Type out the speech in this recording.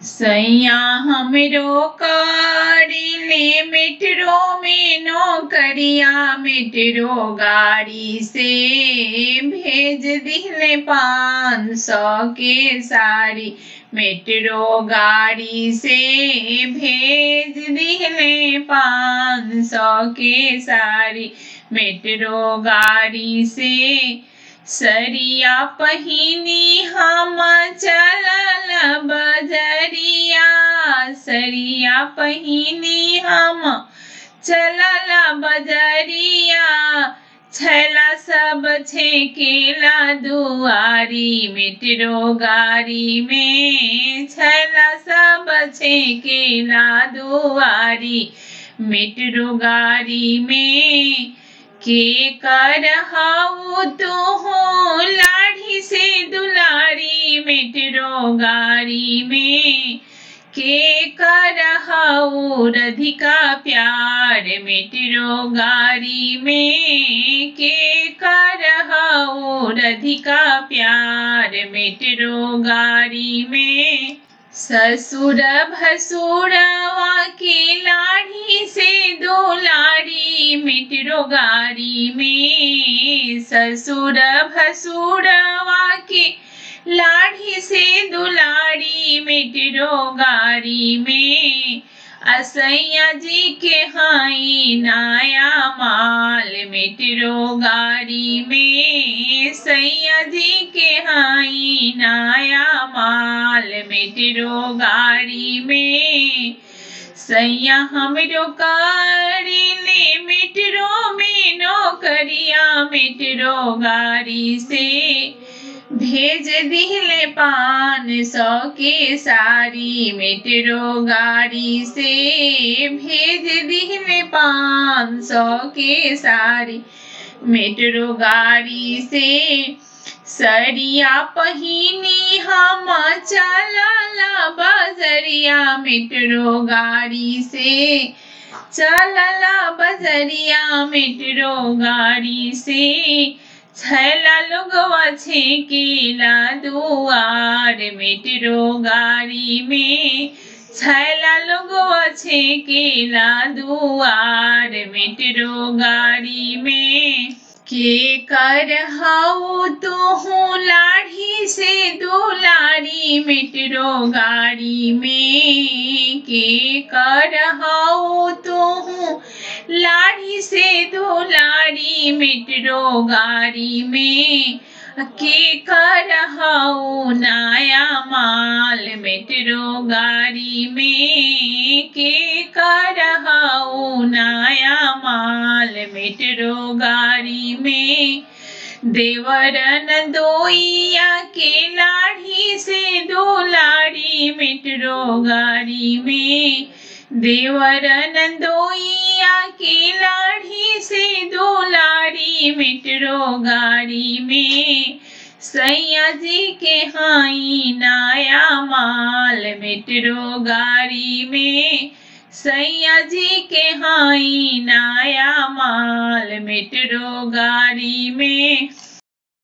सैया हमरो करिले मेट्रो में नौकरिया मेट्रो गाड़ी से भेज दिले पाँच सौ के साड़ी मेट्रो गाड़ी से भेज दिले पाँच सौ के साड़ी मेट्रो गाड़ी से सरिया पहिनी हम चलल बजरिया सरिया पहिनी हम चलल बजरिया छैला सब छेकेला दुआरी मेट्रो गाड़ी में छैला सब छेकेला दुआरी मेट्रो गाड़ी में के कर हाउ तो हो लाठी से दुलारी मेट्रो गाड़ी में के कर हाउ रधिका प्यार मेट्रो गाड़ी में के कर हाउ रधिका प्यार मेट्रो गाड़ी में ससुर भसुरवा के लाड़ी से दो लाड़ी मेट्रो गाड़ी में ससुर भसुरवा के लाड़ी से दुलाड़ी मेट्रो गाड़ी में असैया जी के हाई नया माल मेट्रो गाड़ी में सैया जी के हाई नया माल मेट्रो गाड़ी में सैया हमरो कारिले मेट्रो में नौकरिया मेट्रो गाड़ी से भेज दिले पान सौ के सारी मेट्रो गाड़ी से भेज दिले पान सौ के सारी मेट्रो गाड़ी से सरिया पहिनी हम चलला बजरिया मेट्रो गाड़ी से चलला बजरिया मेट्रो गाड़ी से छैला लोगवा छेकेला दुआर मेट्रो गाड़ी में छैला लोगवा छेकेला दुआर मेट्रो गाड़ी में के कर हाउ तो हूँ लाठी से दुलारी मेट्रो गाड़ी में के कर हाउ तो हूँ लाठी से दुलारी मेट्रो गाड़ी में के कर हाउ नया माल मेट्रो गाड़ी में के कर हाउ नया माल मेट्रो गाड़ी में देवरन दोइया के लाठी से दो लाड़ी मेट्रो गाड़ी में देवरन दोइया के लाठी से दो लाड़ी मेट्रो गाड़ी में सैया जी के हाई नया माल मेट्रो गाड़ी में सैया जी के हाई नया माल मेट्रो गाड़ी में